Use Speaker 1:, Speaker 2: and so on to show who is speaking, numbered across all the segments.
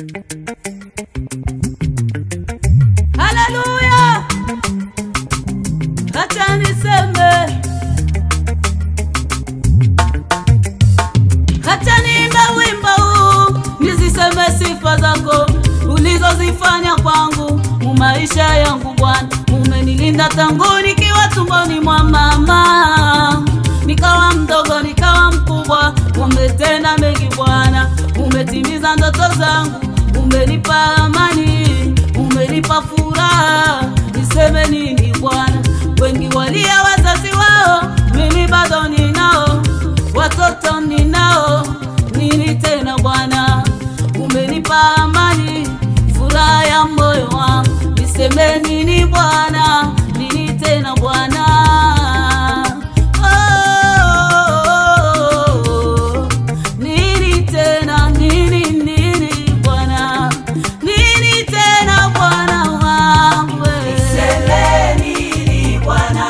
Speaker 1: Haleluya, acha niseme, acha niimbe wimbo huu, niziseme sifa zako ulizozifanya kwangu mu maisha yangu Bwana. Umenilinda tangu nikiwa tumboni mwa mama, nikawa mdogo nikawa mkubwa, umetenda mengi Bwana, umetimiza ndoto zangu, umenipa amani, umenipa furaha. Niseme nini Bwana? Wengi walia wazazi wao, mimi bado ninao, watoto ninao, nini tena Bwana? Umenipa amani, furaha ya moyo wangu, niseme nini Bwana? Nini tena Bwana? Oh, nini tena, nini, nini Bwana? Nini tena Bwana wangu?
Speaker 2: Niseme nini Bwana?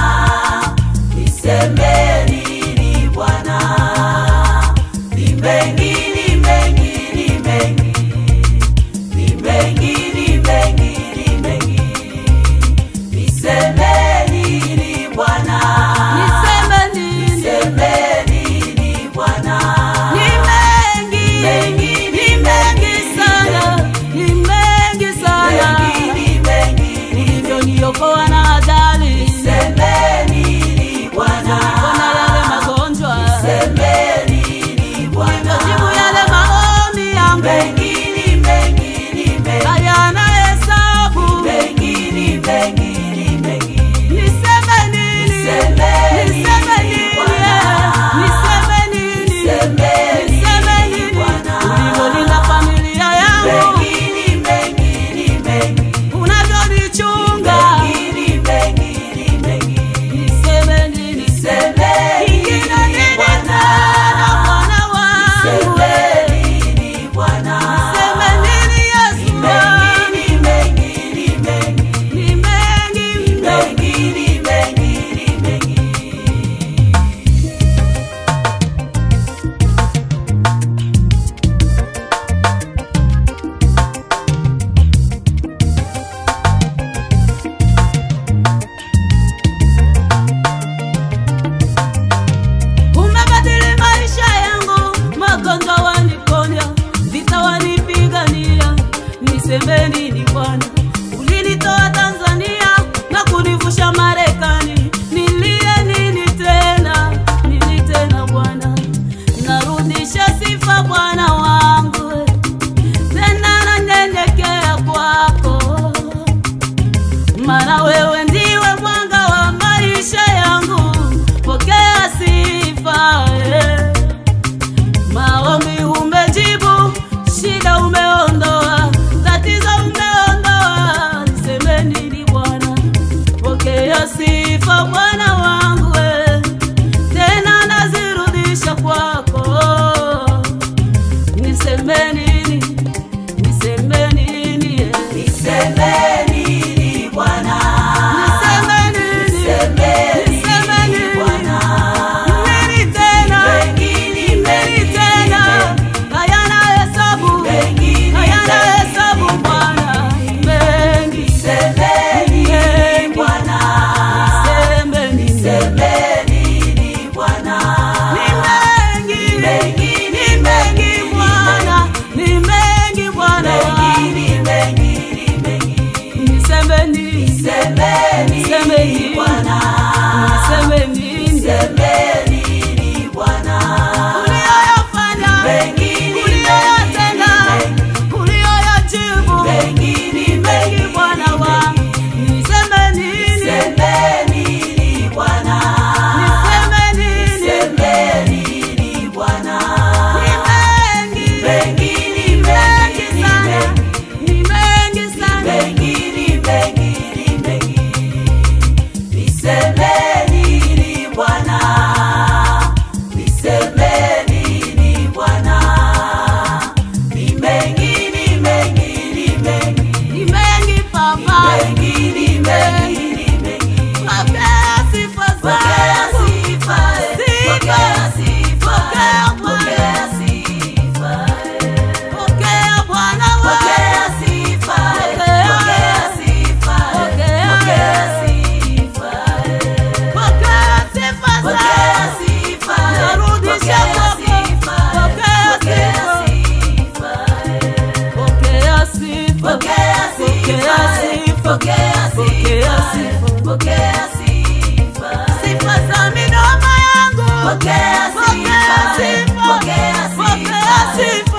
Speaker 2: Niseme nini Bwana? Ni mengi, ni mengi, ni mengi. Ni mengi, ni mengi, ni mengi. Niseme nini Bwana?
Speaker 1: Niseme nini?
Speaker 2: Niseme nini Bwana?
Speaker 1: Ni mengi,
Speaker 2: Mengi,
Speaker 1: ni mengi sana, ni mengi sana.
Speaker 2: Mengi, ni mengi, ni
Speaker 1: Ulivyoniokoa na ajali,
Speaker 2: Niseme nini Bwana?
Speaker 1: Bwana yale magonjwa,
Speaker 2: Niseme nini Bwana?
Speaker 1: jibu yale maombi yangu
Speaker 2: Mengi, ni mengi, ni mengi.
Speaker 1: hayana hesabu.
Speaker 2: Mengi, ni mengi, ni mengi.
Speaker 1: Niseme nini?
Speaker 2: Niseme
Speaker 1: Niseme
Speaker 2: nini,
Speaker 1: nini?
Speaker 2: Bwana?
Speaker 1: Niseme nini?
Speaker 2: Niseme
Speaker 1: Niseme
Speaker 2: nini,
Speaker 1: nini?
Speaker 2: Bwana?
Speaker 1: Ulivyolinda familia yangu,
Speaker 2: Mengi, ni mengi, ni mengi.
Speaker 1: unavyonichunga,
Speaker 2: Mengi, ni mengi, ni mengi.
Speaker 1: niseme nini?
Speaker 2: Niseme
Speaker 1: Ingine
Speaker 2: nini,
Speaker 1: nini
Speaker 2: Bwana?
Speaker 1: tena Bwana wangu?
Speaker 2: Niseme nini, Bwana?
Speaker 1: Niseme nini Yesu wangu?
Speaker 2: Mengi, ni mengi, ni mengi.
Speaker 1: Ni mengi mno.
Speaker 2: Mengi, ni mengi, ni mengi.
Speaker 1: Umebadili maisha yangu, magonjwa waniponya, vita wanipigania. Niseme nini Bwana? Ulinitoa Tanzania na kunivusha Marekani, nilie nini tena? Nini tena Bwana? Narudisha sifa Bwana wangu, tena nanyenyekea kwako maana wewe ndiwe mwanga wa maisha yangu, pokea sifa eh. Maombi umejibu, shida umeondoa, tatizo umeondoa, niseme nini Bwana? Pokea sifa Bwana wangu eh. tena nazirudisha kwako, niseme nini? Niseme nini eh.
Speaker 2: Niseme nini Bwana? Pokea
Speaker 1: Pokea
Speaker 2: sifa,
Speaker 1: sifa.
Speaker 2: pokea sifa.
Speaker 1: sifa za midomo yangu
Speaker 2: Pokea
Speaker 1: Pokea
Speaker 2: sifa,
Speaker 1: sifa.
Speaker 2: pokea
Speaker 1: Pokea
Speaker 2: sifa.
Speaker 1: sifa